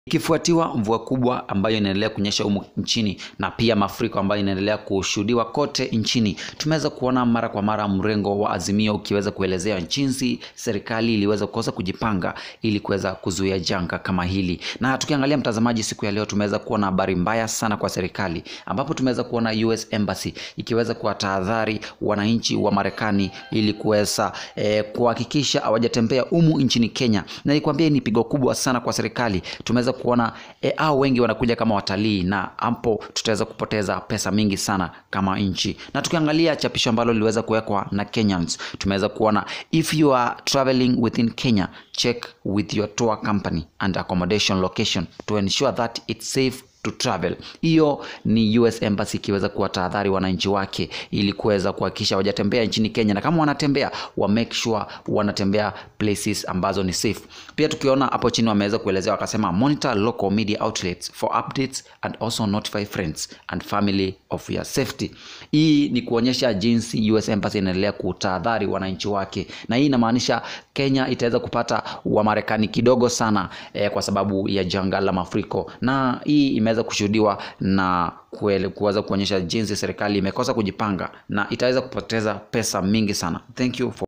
ikifuatiwa mvua kubwa ambayo inaendelea kunyesha humu nchini na pia mafuriko ambayo inaendelea kushuhudiwa kote nchini. Tumeweza kuona mara kwa mara mrengo wa Azimio ukiweza kuelezea jinsi serikali iliweza kukosa kujipanga ili kuweza kuzuia janga kama hili. Na tukiangalia mtazamaji, siku ya leo tumeweza kuona habari mbaya sana kwa serikali, ambapo tumeweza kuona US Embassy ikiweza kuwatahadhari wananchi wa Marekani ili kuweza eh, kuhakikisha hawajatembea humu nchini Kenya, na nikwambie ni pigo kubwa sana kwa serikali. Tumeweza kuona e, hao wengi wanakuja kama watalii na hapo tutaweza kupoteza pesa mingi sana kama nchi. Na tukiangalia chapisho ambalo liliweza kuwekwa na Kenyans, tumeweza kuona if you are traveling within Kenya check with your tour company and accommodation location to ensure that it's safe to travel. Hiyo ni US Embassy ikiweza kuwatahadhari wananchi wake ili kuweza kuhakikisha wajatembea nchini Kenya, na kama wanatembea wa make sure wanatembea places ambazo ni safe. Pia tukiona hapo chini wameweza kuelezea wakasema, monitor local media outlets for updates and also notify friends and family of your safety. Hii ni kuonyesha jinsi US Embassy inaendelea kutahadhari wananchi wake, na hii inamaanisha Kenya itaweza kupata Wamarekani kidogo sana eh, kwa sababu ya janga la mafuriko, na hii imeweza kushuhudiwa na kuweza kuonyesha jinsi serikali imekosa kujipanga na itaweza kupoteza pesa mingi sana. Thank you for